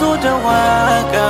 zo da waka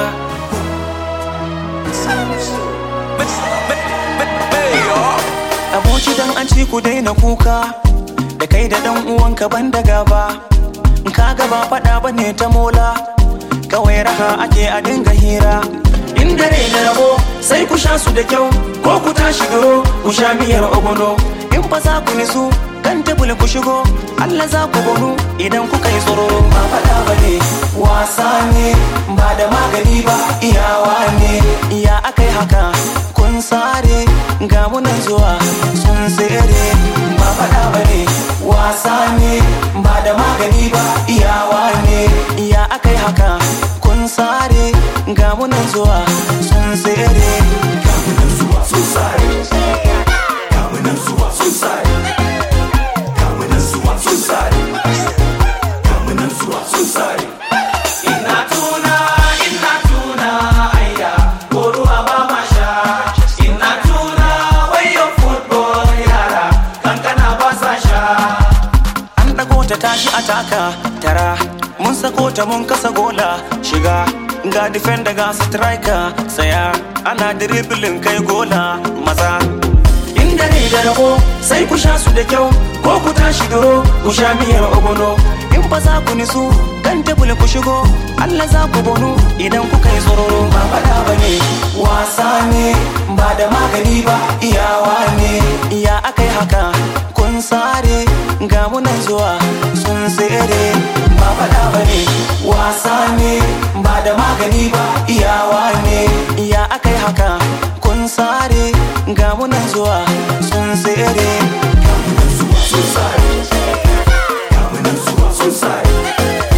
aboki dan an ci ku daina kuka da kai da dan uwanka ban da gaba ka gaba faɗa bane ta mola kawai raha ake a dinga hira in dare da rabo sai ku sha su da kyau ko ku tashi duro ku sha miyar ogono in fa za ku nisu kan tebul ku shigo Allah za ku gonu idan kuka yi tsoro ba faɗa ba ne wasa ne ba da magani ba iyawa ne iya akai haka kun sare ga munan zuwa sun tsere ba faɗa ba ne wasa ne ba da magani ba iyawa ne iya akai haka kun sare ga munan zuwa sun tsere ga munan zuwa sun sare ga munan zuwa sun sare ga munan zuwa sun sare ga munan zuwa sun sare ina tuna ina tuna ayya ko ruwa ba ma sha ina tuna wayo football yara kankana ba sa sha an dago ta tashi a taka tara mun sako ta mun kasa gola shiga ga defender ga striker saya ana dribbling kai gola maza in dare da rabo sai ku sha su da kyau ko ku tashi duro ku sha miyar ogono in fa za ku nisu kan tebul ku shigo Allah za ku bonu idan kuka yi tsororo ba faɗa ba ne wasa ne ba da magani ba iyawa ne iya akai haka kun sare ga munan zuwa sun tsere ba faɗa ba ne wasa ne ba da magani ba iyawa ne iya akai haka kun sare ga munan zuwa sun tsere ga munan zuwa sun sare ga munan zuwa sun sare